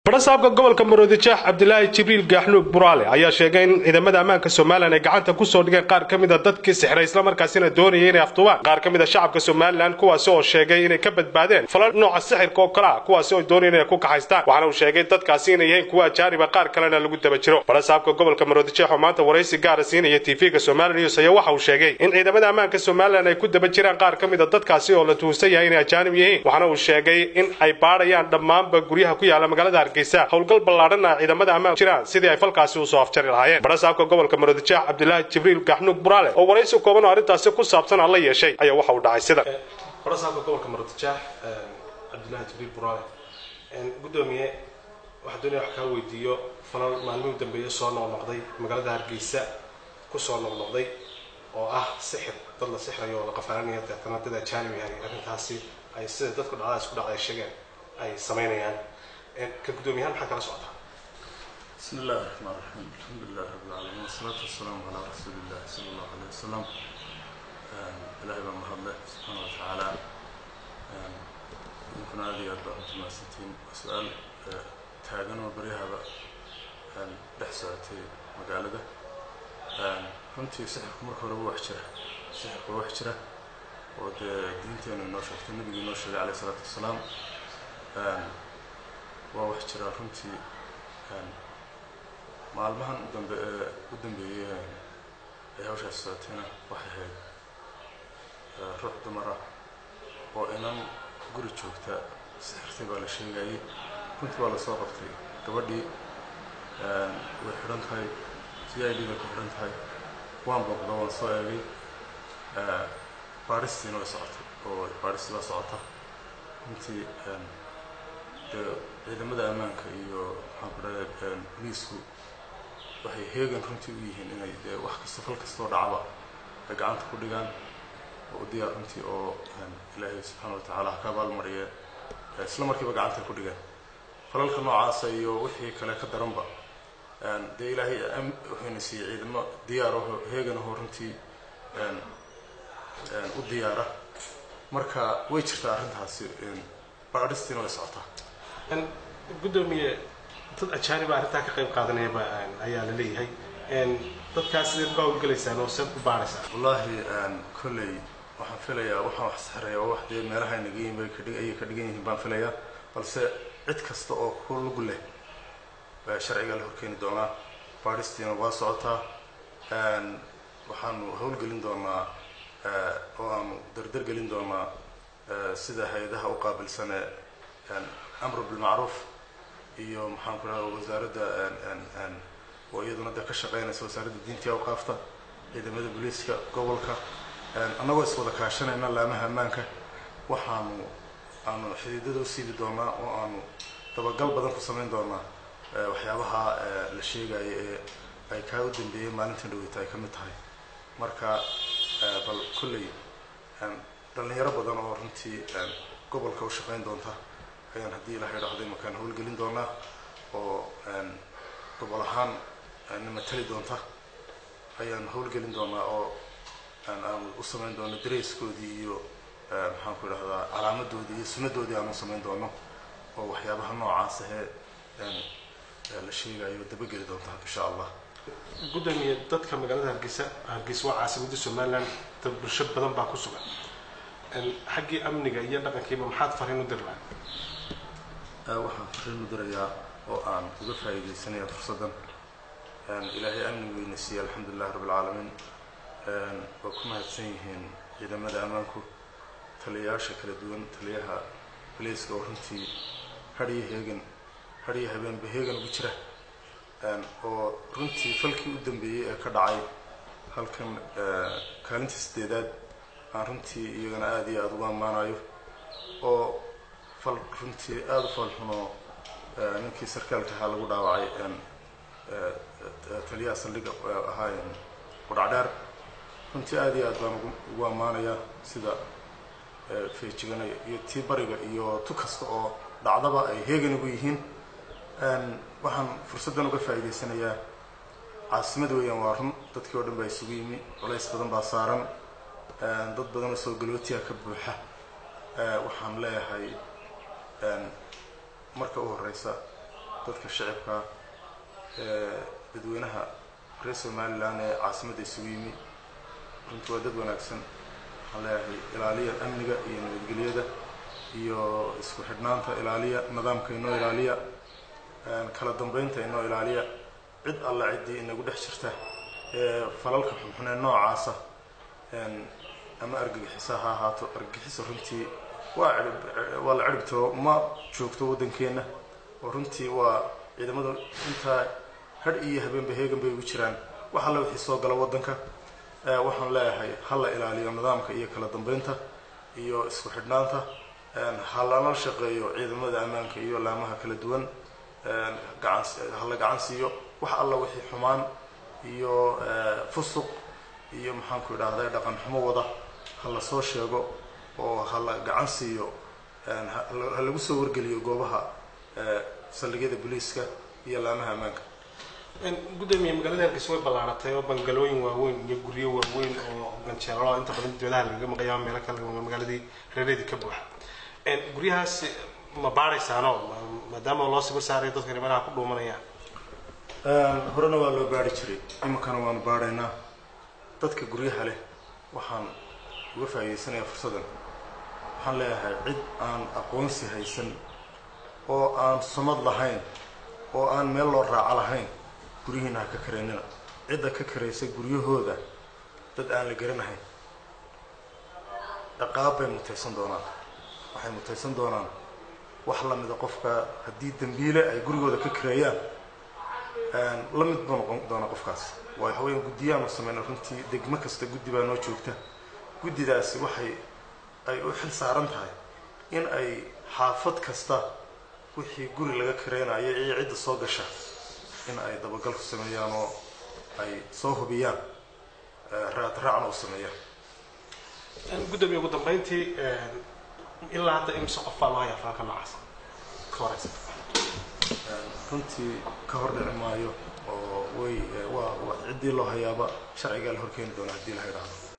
barasaabka gobolka maroodijeex cabdilaahi jibriil gaaxnuug buraale ayaa sheegay in ciidamada ammaanka somalilan ay gacanta kusoo dhigeen qaar ka mida dadkii sixray islamarkaasina doonayay inay afduubaan qaar ka mid a shacabka somalilan kuwaasi oo sheegay inay ka badbaadeen falal nooca sixirka oo kale ah kuwaasi oo doonayeen inay ku kaxaystaan waxaana uu sheegay dadkaasi inay yihiin kuwa ajaaniba qaar kalena lagu daba jiro barasaabka gobolka maroodijeex oo maanta waraysi gaara siinaya tv-ga somali news ayaa waxa uu sheegay in ciidamada ammaanka somalilan ay ku daba jiraan qaar ka mid a dadkaasi oo la tuhunsan yahay inay ajaanib yihiin waxaana uu sheegay in ay baadhayaan dhammaanba guryaha ku yaala magaalada hargeysa howlgal ballaadhana ciidamada ammaanka jiraan sidii ay falkaasi usoo afjari lahaayeen barasaabka gobolka maroodijeex cabdilaahi jibriil gaxnuug buraale oo waraysi kooban oo arrintaasi ku saabsan aan la yeeshay ayaa waxa uu dhacay sida barasaabka gobolka maroodijeex cabdilaahi jibriil buraale gudoomiye waxaa doonaya wax kaa weydiiyo falal maalmihii u dambeeyay soo noqnoqday magaalada hargeysa kusoo noqnoqday oo ah sixir dad la sixrayo oo la qafaalanaya deetana dad ajaanib yahay arrintaasi ay sida dadku dhacdaa isku dhacday sheegeen ay samaynayaan ka gudoomiyahaan maxaa kala socotaa بسم الله الرحمن الرحيم الحمد لله رب العالمين والصلاة والسلام على رسول الله صلى الله عليه وسلم إلهي بان مهدله سبحانه وتعالى يمكن هذه أربعة متماسكين سؤال تاجن وبريها بقى دحساتي مقالة runtii sixirku marka hore wuu wax jira sixirku waa wax jira oo dee diinteenu inoo sheegtay nabigii inoo sheegay calayh isalaatu wasalaam waa wax jira runtii maalmahan udambe u dambeeyey ay hawshaas socotayna waxay ahayd ruux dumar ah oo inan guri joogta sixirtay baa la sheegayay runtii waa lasoo qabtay gabadhii way xidhan tahay c i d bay ku xidhan tahay waan booqda waan soo eegay baaristiina way socotay oo baaristii baa socota runtii dee ciidamada ammaanka iyo maxaan ku dhahay boliisku waxay heegan runtii u yihiin inay dee wax kasta fal kastoo dhacba ay gacanta ku dhigaan oo u diyaar runtii oo ilaahay subxaana wa tacaala ha ka abaalmariye isla markiiba gacanta ku dhigaan falalka noocaasa iyo wixii kale ka daranba dee ilaahay wuxuuna siiyey ciidamo diyaaraho heeganaho runtii u diyaara marka way jirtaa arrintaasi baadhistiina way socotaa gudoomiye dad ajaaniba arrintaa ka qayb qaadanayaba ayaa la leeyahay dadkaas sideed uga howlgalaysaan oo seed u baaraysaan wallaahi kolley waxaan filayaa waxaan wax saxraya oo wax dee meelaha naga yihin bay kadhig ayay ka dhigan yihiin baan filayaa balse cid kasta oo ku lug leh sharciga la horkeeni doonaa baadhistiina waa socotaa waxaanu howlgelin doonaa oo aanu dardar gelin doonaa sida hay-adaha u qaabilsane amru bilmacruuf iyo maxaan ku dhaha wasaaradda oo iyaduna dee ka shaqeynaysa wasaaradda diintii awqaafta ciidamada booliiska gobolka annagoo iswada kaashanayna laamaha ammaanka waxaanu aanu xidiidada u siibi doonaa oo aanu dabagal badan ku samayn doonaa waxyaabaha la sheegaya ee ay kaa u dambeeyeen maalintan dhaweyta ay ka mid tahay marka bal kolley dhallinyaro badan oo runtii gobolka u shaqeyn doonta ayaan haddii ilahay dhahday makaan howlgelin doonaa oo gobol ahaan na matali doonta ayaan howlgelin doonaa oo aanu u samayn doono dareyskoodii iyo maxaan ku idhahdaa calaamadoodii iyo sunadoodii aanu samayn doono oo waxyaabaha noocaas ahee la sheegayo dabageli doonta insha allah gudoomiye dadka magaalada hargeysa hargeysa waa caasimadda somalilan dad bulsho badan baa ku sugan xaggii amniga iyo dhaqankiiba maxaad fariin u dirnaa waxaan fariin u dirayaa oo aan uga faa'iidaysanaya fursaddan ilaahay amni weyna siiyey alxamdulilahi rabbi alcaalamiin waa ku mahadsan yihiin ciidamada ammaanku taliyayaasha kala duwan taliyaha baleyska oo runtii hadhiyo heegan hadhiyo habeenba heegan ugu jira oo runtii falkii u dambeeyey ee ka dhacay halkan kaalinta sideedaad aan runtii iyagana aada iyo aada ugu ammaanayo oo fal runtii aada u falxunoo ninkii sarkaalka ahaa lagu dhaawacay taliyaha saldhiga ahaa qudhacdheer runtii aada iyo aad baan ugu ammaanayaa sida feejiganaya iyo tii bariga iyo tu kasta oo dhacdaba ay heegan ugu yihiin waxaan fursaddan uga faa'iidaysanayaa caasimada weeyaan waa run dadkii oo dhan baa isugu yimi culays badan baa saaran dad badan oo soo galootiya ka buuxa waxaan leeyahay marka u horeysa dadka shacibka ee dadweynaha reer somalilan ee caasimadda isugu yimi runtii waa dad wanaagsan waxaan leeyahay ilaaliya amniga iyo nabadgelyada iyo isku xidhnaanta ilaaliya nidaamka inoo ilaaliya kala dambeynta inoo ilaaliya cid alla ciddii inagu dhex jirta ee falalka xunxun ee noocaasa ama argagixisa ha ahaato argagixisa runtii waa waa la ciribtiro ma joogto waddankeenna oo runtii waa ciidamadu intaa hadh iyo habeenba heegan bay ugu jiraan wax alla wixii soo gala waddanka waxaan leeyahay ha la ilaaliyo nidaamka iyo kala dambeynta iyo isku xidhnaanta ha lala shaqeeyo ciidamada ammaanka iyo laamaha kala duwan gacan ha la gacan siiyo wax alla wixii xumaan iyo fusuq iyo maxaanku idhahda dhaqan xumo wada ha la soo sheego oo ha la gacan siiyo ha lagu soo wargeliyo goobaha saldhigyada booliiska iyo laamaha ammaanka gudoomiye magaalada hargeysa way ballaaratay oo bangalooyin waaweyn iyo guryo waaweyn oo ganjeelalo inta badan dibadaha lagaga maqaya meelo kale magaaladii reereedii ka buuxa guryahaas ma baadhaysaano maadaama loo siba saarayo dadka meelaha ku dhuumanayaan horena waa loo baari jiray iminkana waanu baadhaynaa dadka guryaha leh waxaan uga faa'iidaysanayaa fursaddan waxaan leeyahay cid aan aqoonsi haysan oo aan sumad lahayn oo aan meel loo raaco lahayn guryihiina ha ka karaynina cidda ka karaysa guryahooda dad aan la garanahayn ciqaab bay mutaysan doonaan waxay mutaysan doonaan wax la mida qofka haddii dembiile ay gurigooda ka kareeyaan la mid buu noqon doonaa qofkaas waayo haween guddiyaanu samayna runtii degmo kasta guddi baa noo joogta guddidaasi waxay ay u xil saaran tahay in ay xaafad kasta wixii guri laga kareynayo iyo cidda soo gasha in ay dabagal ku sameeyaan oo ay soo hubiyaan raad raacna u sameeyaan gudoomiye ugu dambeyntii ilaa hadda imse qof baa loo hayaa falalka noocaas ka horeysa runtii ka hor dhici maayo oo way waa ciddii loo hayaaba sharcigaa la horkeeni doona haddii la idhaahdo